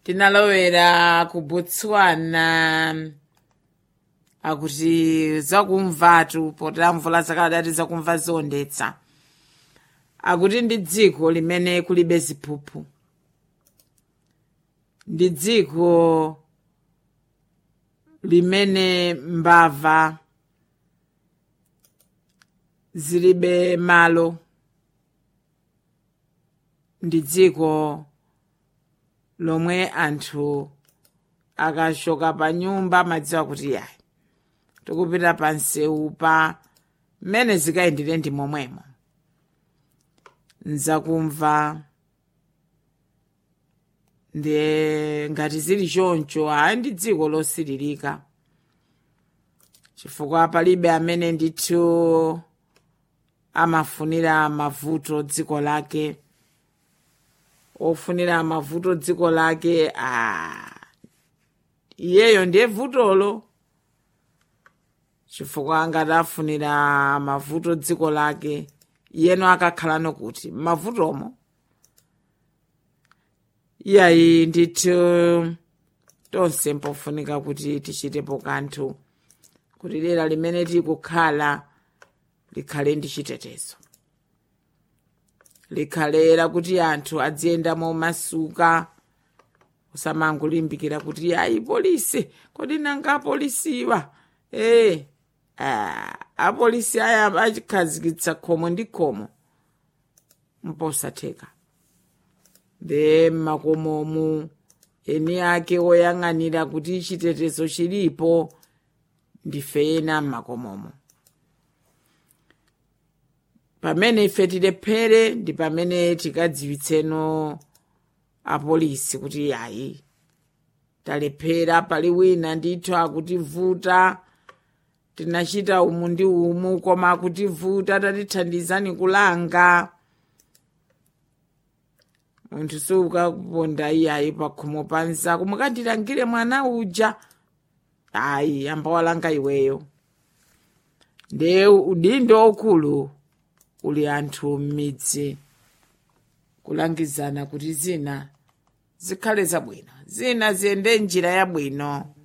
tinalowera ku botswana akuti zakumvatu potera mvula zakadati zakumva zondetsa akuti ndi dziko limene kulibe ziphuphu ndi dziko limene mbava zilibe malo ndi dziko lomwe anthu akachoka pa nyumba amadziwa kuti yayi tikupita pa msewu pa mmene zikayendere ndi momwemo nzakumva ndiye ngati zili choncho ayi ndi dziko losiririka chifukwa palibe amene ndithu amafunira mavuto dziko lake ofunira mavuto dziko lake ah, iyeyo ndiye vutolo chifukwa ngati afunira mavuto dziko lake iyeno akakhalano kuti mavutomo iyayi ndithu tonse mpofunika kuti tichitepo kanthu kuti dera limene tikukhala likhale ndi chitetezo likhalera kuti anthu adziyenda momasuka usamangulimbikira kuti ayi polisi kodi nanga apolisiwa ee ah, apolisi aya achikhazikitsa khomo ndi khomo mposatheka de mmakomomu eni ake oyang'anira kuti chitetezo chilipo ndife ena mmakomomo pamene ife tilephere ndi pamene tikadziwitseno apolisi kuti ayi talephera pali wina ndithu akutivuta tinachita umu ndi umu koma akutivuta tatithandizani kulanga munthu siukaponda iyayi pakhomo panzako mukandilangire mwana uja ayi ambawalanga iweyo nde udindo okulu uli anthu m'midzi kulangizana kuti zina zikhale zabwino zina ziyende njira yabwino